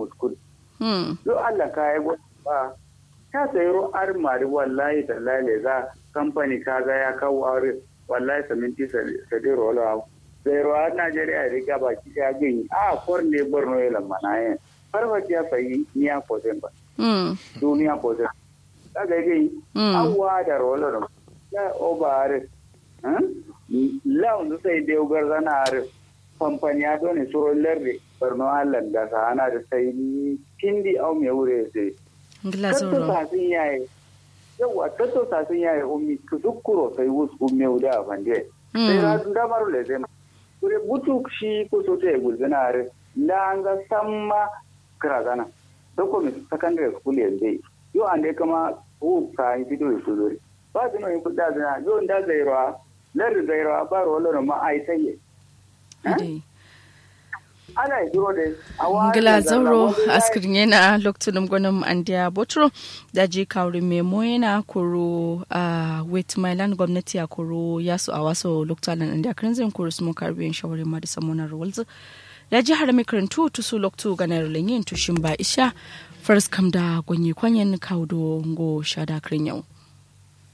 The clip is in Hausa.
muskul Hmm. yo Allah ka yi ba ta sayro armari wallahi tallahi za kamfani kaga ya kawo aure wallahi saminti sadiro wala sayro a Najeriya riga baki ya gani a korne borno ya lamana yin farfaci ya sayi niya kozen ba Hmm. duniya kozen kaga gani Hmm. awa da rolo ya obare lawan sai da yogar zana are kamfani ya dole suro larde barno hallan da sa ana da sai kindi au me wure sai Ngila tatto zoro. sasin yaye yawa tatto sasin yaye ummi ku zukkuro sai wus umme uda fande sai Hmm. ra da maru le zema kure butu shi ko so te gulzana are langa samma krazana doko mi secondary school yende yo ande kama u ka yi fito da sulori ba zino yi kuda zina yo nda zairwa lar zairwa ba ro lo ma ai sai Ade. ana yi duro de awa ngila zauro askirin yana lokacin gwanin andiya botro da ji kawri memo yana kuro a wait my land gwamnati a kuro yasu a wasu lokacin andiya kirinzin kuro su mun karbiyan shawarin ma da samunar walzu da ji har makarantu tusu loktu ganar lanyin tushin ba isha first kam da gwanyi kwanyen kawo do ngo shada kirin yau